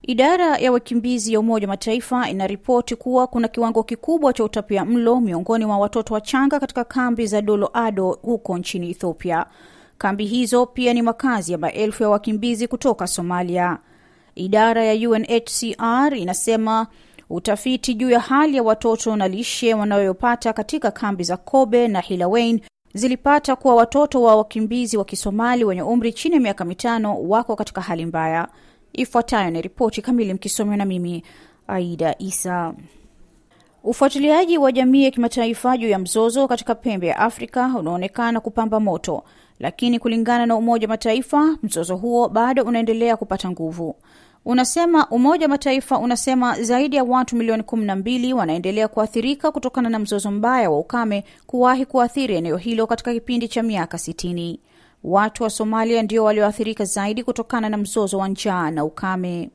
Idara ya wakimbizi ya Umoja wa Mataifa inaripoti kuwa kuna kiwango kikubwa cha utapia mlo miongoni mwa watoto wachanga katika kambi za Dolo Ado huko nchini Ethiopia. Kambi hizo pia ni makazi ya maelfu ya wakimbizi kutoka Somalia. Idara ya UNHCR inasema utafiti juu ya hali ya watoto na lishe wanayopata katika kambi za Kobe na Hilawain zilipata kuwa watoto wa wakimbizi wa Kisomali wenye umri chini ya miaka mitano wako katika hali mbaya. Ifuatayo ni ripoti kamili, mkisomewa na mimi Aida Isa. Ufuatiliaji wa jamii ya kimataifa juu ya mzozo katika pembe ya Afrika unaonekana kupamba moto, lakini kulingana na Umoja wa Mataifa mzozo huo bado unaendelea kupata nguvu. Unasema Umoja wa Mataifa unasema zaidi ya watu milioni kumi na mbili wanaendelea kuathirika kutokana na mzozo mbaya wa ukame kuwahi kuathiri eneo hilo katika kipindi cha miaka sitini. Watu wa Somalia ndio walioathirika zaidi kutokana na mzozo wa njaa na ukame.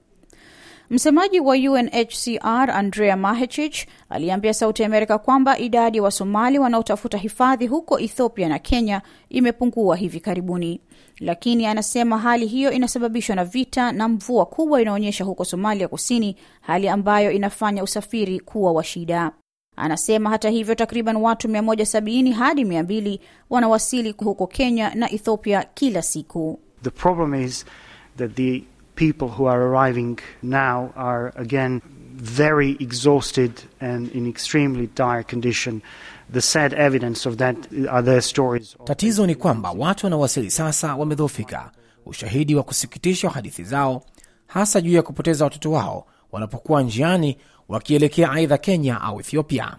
Msemaji wa UNHCR Andrea Mahechich aliambia Sauti ya Amerika kwamba idadi ya wa Wasomali wanaotafuta hifadhi huko Ethiopia na Kenya imepungua hivi karibuni, lakini anasema hali hiyo inasababishwa na vita na mvua kubwa inaonyesha huko Somalia Kusini, hali ambayo inafanya usafiri kuwa wa shida. Anasema hata hivyo, takriban watu 170 hadi 200 wanawasili huko Kenya na Ethiopia kila siku. The problem is that the people who are arriving now are again very exhausted and in extremely dire condition. The sad evidence of that are their stories. Tatizo ni kwamba watu wanaowasili sasa wamedhoofika. Ushahidi wa kusikitisha wa hadithi zao, hasa juu ya kupoteza watoto wao wanapokuwa njiani wakielekea aidha Kenya au Ethiopia.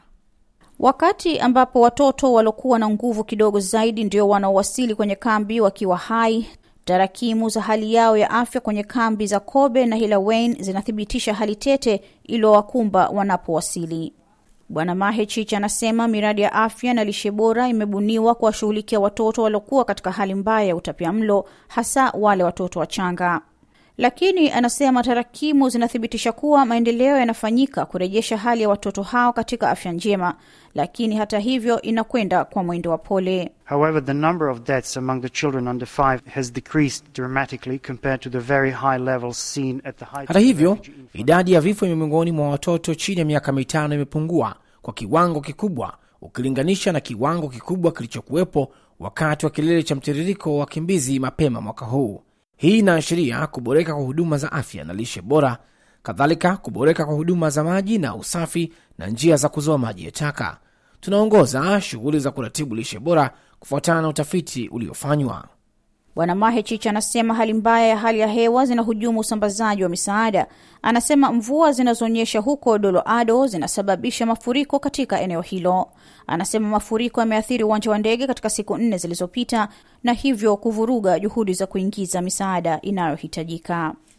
Wakati ambapo watoto waliokuwa na nguvu kidogo zaidi ndio wanaowasili kwenye kambi wakiwa hai, tarakimu za hali yao ya afya kwenye kambi za Kobe na Hilawain zinathibitisha hali tete iliyowakumba wanapowasili. Bwana Mahechich anasema miradi ya afya na lishe bora imebuniwa kuwashughulikia watoto waliokuwa katika hali mbaya ya utapiamlo, hasa wale watoto wachanga lakini anasema tarakimu zinathibitisha kuwa maendeleo yanafanyika kurejesha hali ya watoto hao katika afya njema, lakini hata hivyo inakwenda kwa mwendo wa pole. However, the number of deaths among the children under five has decreased dramatically compared to the very high levels seen at the height. Hata hivyo, idadi ya vifo miongoni mwa watoto chini ya miaka mitano imepungua kwa kiwango kikubwa ukilinganisha na kiwango kikubwa kilichokuwepo wakati wa kilele cha mtiririko wa wakimbizi mapema mwaka huu. Hii inaashiria kuboreka kwa huduma za afya na lishe bora, kadhalika kuboreka kwa huduma za maji na usafi na njia za kuzoa maji ya taka. Tunaongoza shughuli za kuratibu lishe bora kufuatana na utafiti uliofanywa. Bwana Mahechich anasema hali mbaya ya hali ya hewa zinahujumu usambazaji wa misaada. Anasema mvua zinazoonyesha huko Dolo Ado zinasababisha mafuriko katika eneo hilo. Anasema mafuriko yameathiri uwanja wa ndege katika siku nne zilizopita na hivyo kuvuruga juhudi za kuingiza misaada inayohitajika.